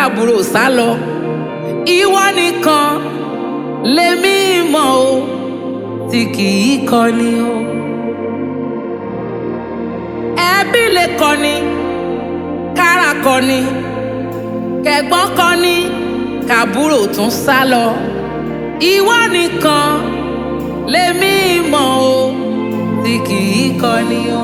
káàbùrò sá lọ ìwọ nìkan lèmi mọ̀ o tí kì í kọni o ẹbí lè kọni kára kọni kẹ̀gbọ́n kọni káàbùrò tún sá lọ ìwọ nìkan lèmi mọ̀ o tí kì í kọni o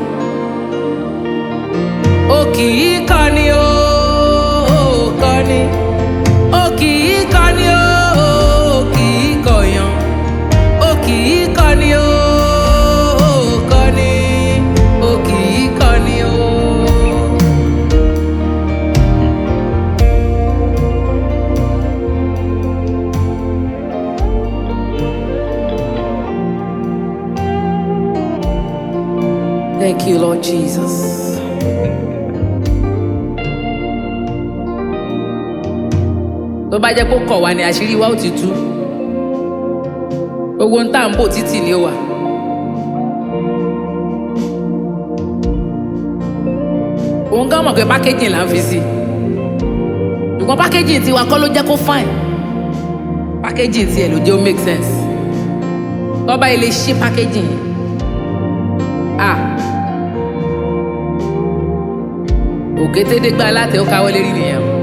o kì í kọni o o kọni o kì í kọni o o kì í kọyàn o kì í kọni o o kọni o kì í kọni o. Thank you, Lord Jesus. tó bá jẹ́ kó kọ̀ wá ní àṣírí wa ó ti tú gbogbo ń tà ń bò títì ni ó wà. òun gán mọ̀ pé pákéjì là ń fi sí ṣùgbọ́n pákéjì tiwa kọ́ ló jẹ́ kó fine pákéjì tiẹ̀ ló jẹ́ ó make sense tọ́ba ilé ṣí pákéjì yìí ah òkétédégbá aláàtẹ ó káwọ́ lérí nìyẹn o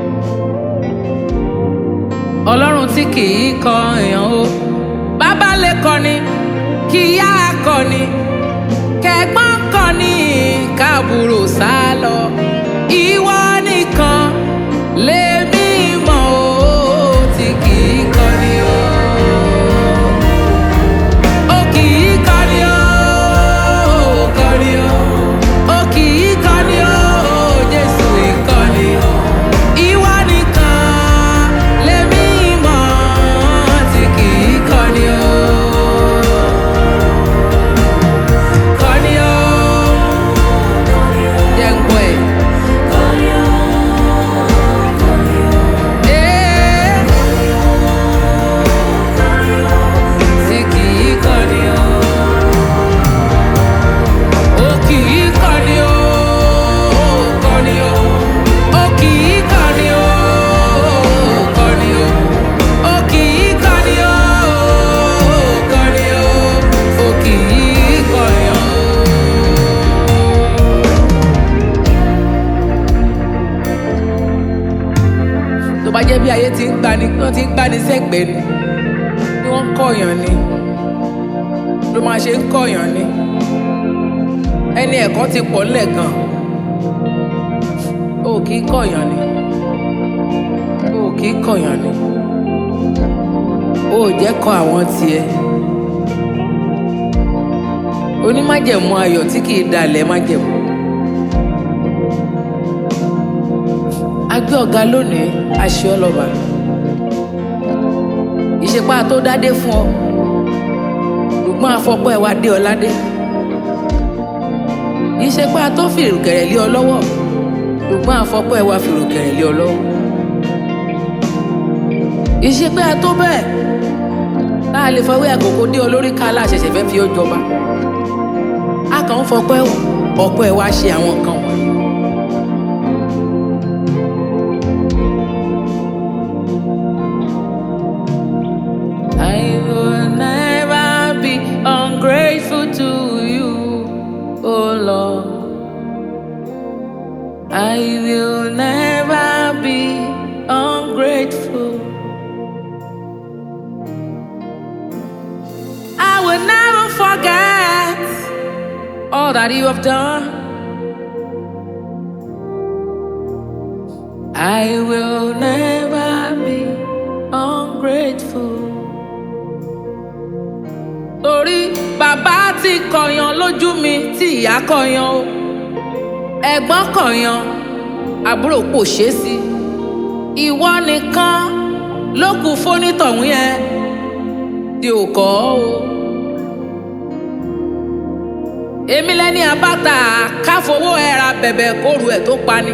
ọlọ́run tí kì í kọ èèyàn o bàbá lè kọni kí ìyá kọni kẹ̀gbọ́n kọni káàbùrò sá lọ ìwọ nìkan lèmi mọ̀ o tí kì í kọni o. O kì í kọni o, o kọni o. O kì í kọni o, Jésù ìkọni o. Ìwọ nìkan lèmi mọ̀ tí kì í kọni o. Kọni o. Jẹ́ ń gbọ́ ẹ̀. Ee. Tí kì í kọni o. O kì í kọni o, o kọni o. O kì í kọni o, o kọni o. O kì í kọni o, o kọni o. O kì í kọni o. tó bá jẹ́ bí ayé ti ń gbani wọ́n ti ń gbani sẹ́gbẹ̀ẹ́ ni ni wọ́n ń kọ̀yàn ni ló máa ṣe ń kọ̀yàn ni ẹni ẹ̀kọ́ ti pọ̀ ńlẹ̀ gan o kì í kọ̀yàn ni o kì í kọ̀yàn ni o ò jẹ́ kọ àwọn tiẹ̀ onímájẹ̀mú ayọ̀ tí kì í dalẹ̀ májẹ̀mú. agbé ọ̀gá lónìí aṣọ ọlọ́ba ìṣepá tó dádé fún ọ ṣùgbọ́n afọ́pọ́ ẹ̀ wá dé ọ ládé ìṣepá tó fìrùkẹ̀rẹ̀ lé ọ lọ́wọ́ ṣùgbọ́n afọ́pọ́ ẹ̀ wá fìrùkẹ̀rẹ̀ lé ọ lọ́wọ́ ìṣepá tó bẹ́ẹ̀ tá a lè fọwọ́ àkókò dé ọ lórí ká aláṣẹṣẹ fẹ́ fi ó jọba a kàn ń fọpẹ́ ọ̀pọ̀ ẹ̀ wá ṣe àwọn nǹkan wọ̀nyí. I will never be ungrateful to you, oh Lord. I will never be ungrateful. I will never forget all that you have done. I will never be ungrateful. Torí bàbá ti kọ̀yàn lójú mi tí ìyá kọ̀yàn o. Ẹ̀gbọ́n kọ̀yàn, àbúrò kò ṣeé sí. Ìwọ nìkan ló kù fónítọ̀hún yẹn tí ò kọ́ o. Èmi lẹ́ni àbáta káfowó ẹ̀ra bẹ̀bẹ̀ kóru ẹ̀ tó pani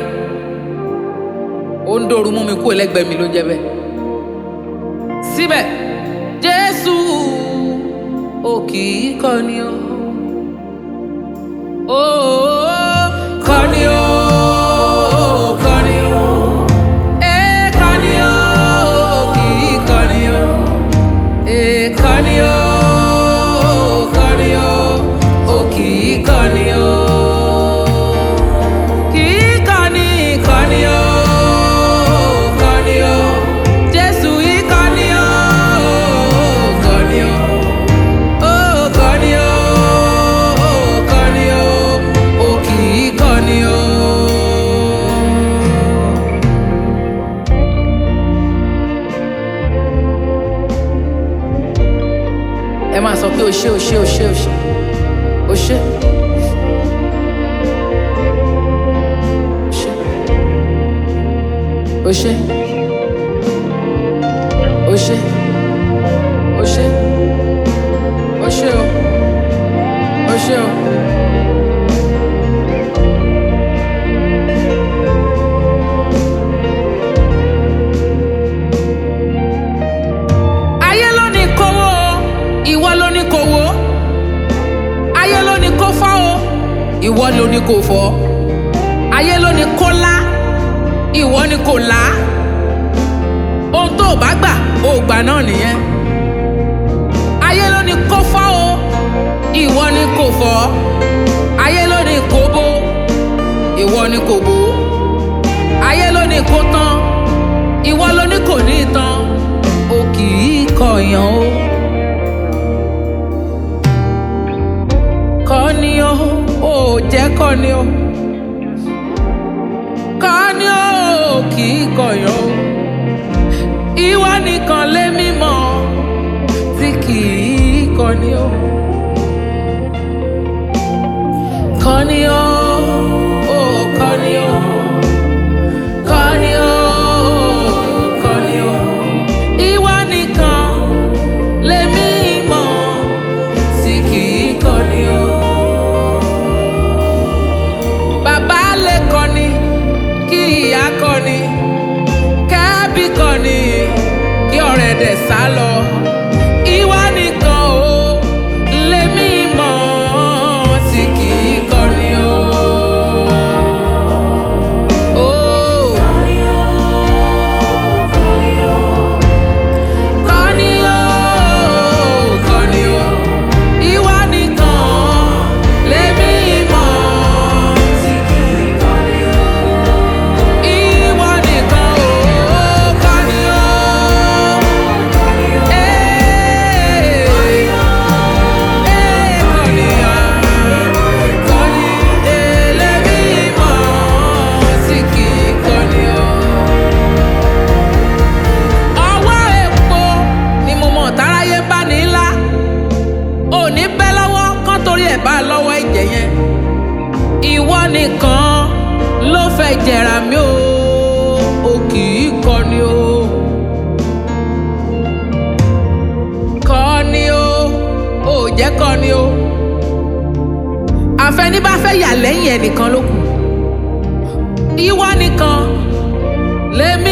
ó ń dòrú mú mi kú ẹlẹgbẹ́ mi ló jẹ́ bẹ́ẹ̀. síbẹ̀ jésù ò kì í kọni o ó kọni o kọni o máa sọ pé o ṣé o ṣé o ṣé o ṣé o ṣé. o ṣé o ṣé o ṣé o ṣé o o ṣé o. ayé ló ní kówó o ìwọ ló ní kówó ayé ló ní kó fọ́ o ìwọ ló ní kó fọ́ ayé ló ní kó lá ìwọ ní kó lá ohun tó o bá gbà o gbà náà nìyẹn ayé ló ní kó fọ́ o ìwọ ní kó fọ́ ayé ló ní kó bó ìwọ ní kó bó ayé ló ní kó tán ìwọ ló ní kò ní tán o kì í kọ̀yàn o. kọ́ni o ò jẹ́ kọ́ni o kọ́ni o ò kì í kọ̀yàn o. ìwọ nìkan lé mímọ́ tí kì í kọ́ni o. kọ́ni o ò kọ́ni o. Kọ́ni o, kọ́ni o, ìwọ nìkan lèmi mọ̀ tí kì í kọ́ni o. Bàbá lè kọ́ni, kí ìyá kọ́ni, kẹ́bí kọ́ni, kí ọ̀rẹ́ dẹ̀ sá lọ. Ìwọ nìkan o, lèmi mọ̀ tí kì í kọ́ni o. Oh. Kọ́ni o, kọ́ni o, ìwọ nìkan lèmi mọ̀ tí kì í kọ́ni o. Ìwọ nìkan o, kọ́ni o. Ee, ee, kọ́ni o, kọ́ni, ee, lèmi mọ̀ tí kì í kọ́ni o ọwọ́ epo ni mo mọ̀ táráyé bá ní ńlá òní bẹ́ lọ́wọ́ kán torí ẹ̀ bá lọ́wọ́ ẹ̀jẹ̀ yẹn ìwọ nìkan ló fẹ́ jẹ̀rà mí o o kì í kọni o kọni o ò jẹ́ kọni o àfẹní bá fẹ́ yà lẹ́yìn ẹnìkan ló kù ìwọ nìkan lèmi